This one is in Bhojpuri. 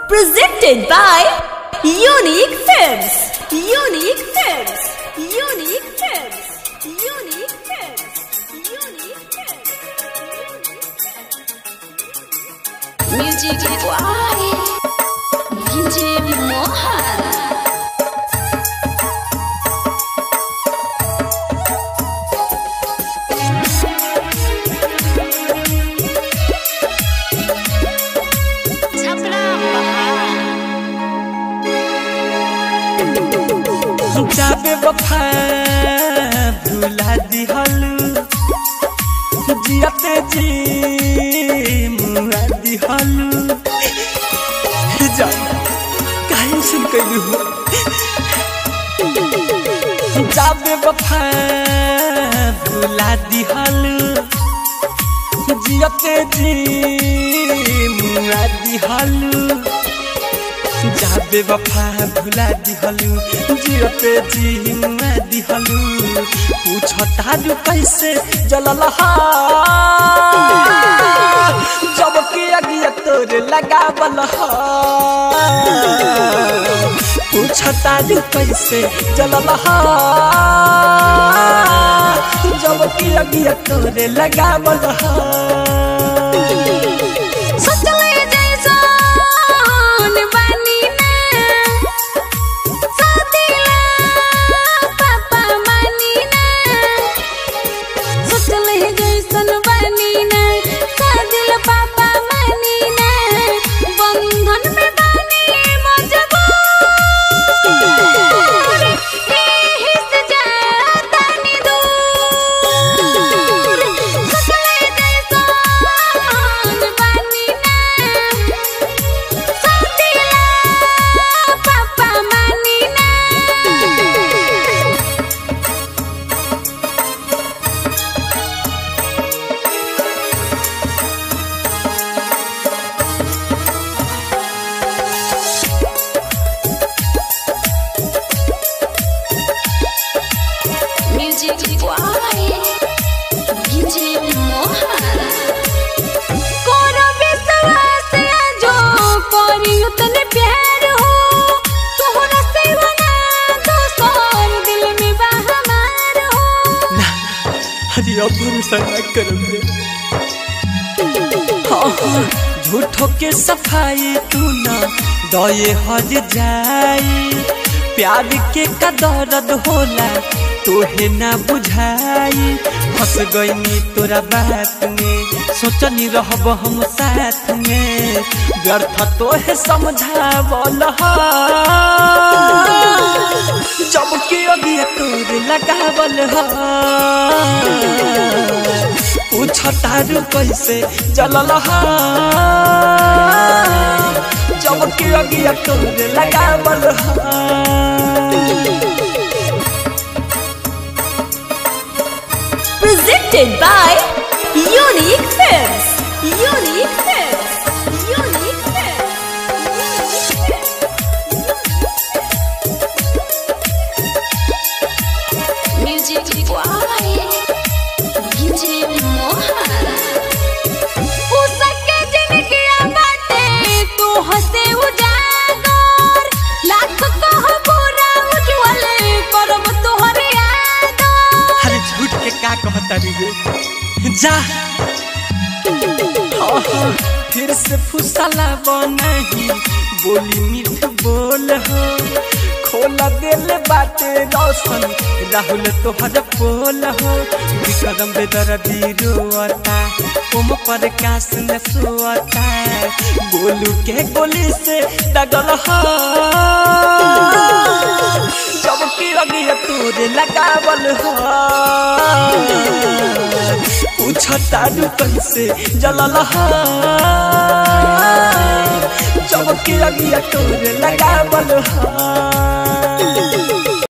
Presented by Unique Films. Unique Films. Unique Films. Unique Films. Unique Films. Music Why? DJ Mohan. Chapra जाबे वफा भुला दिहलु जियते जी मुआ दिहलु जा काहे सुन कइलु जाबे वफा भुला दिहलु जियते जी मुआ दिहलु जाबे वफा भुला दिहलु जियते जीवा दिहलु पूछ तारू कैसे जललहा जब के अगिया तोर लगावल हा पूछ तारू कैसे जललहा जब के अगिया तोर लगावल हा सोचले जैसन बानी ना सादिला पापा मानी ना सोचले जैसन बानी ना सादिला पापा मानी ना बंधन में बानी मजबूर एही से जातानी दूर सोचले जैसन बानी ना सादिला पापा मानी ना Music Why? DJ Mohan. कोरा विश्वास जो करी उतने प्यार हो तोहरा से बना दोसर दिल में बा हमार हो अरे अब भरोसा न करब रे हाँ, हाँ, झूठो के सफाई तू ना दये हज जाई प्यार के का दर्द होला तोहे ना बुझाई फंस गईनी तोरा बात में सोचनी रहब हम साथ में व्यर्थ तोहे समझावल हा। जब के अभी तोर लगावल हा पूछ तारू कैसे जलल हा जब के अगिया तोर लगावल हा Presented by Unique Films. Unique Films. Unique Films. Unique Music Why? DJ Mohan. उसके जिनगिया बाटे तू हंसे उजागर लाख कह पूरा उज्जवल करब तोहर यादर अरे झूठ के का कहता रे जा हाँ, हाँ, फिर से फुसला बनही बोली मीठ बोल हो खोला दिल बाटे रोशन राहुल तोहर पोल हो विक्रम बेदर रोता ओम प्रकाश न सोता गोलू के गोली से दगल हो जब की अगिया तोरे लगावल हो पूछ तारू कैसे जलल हो जब की अगिया तोरे लगावल हो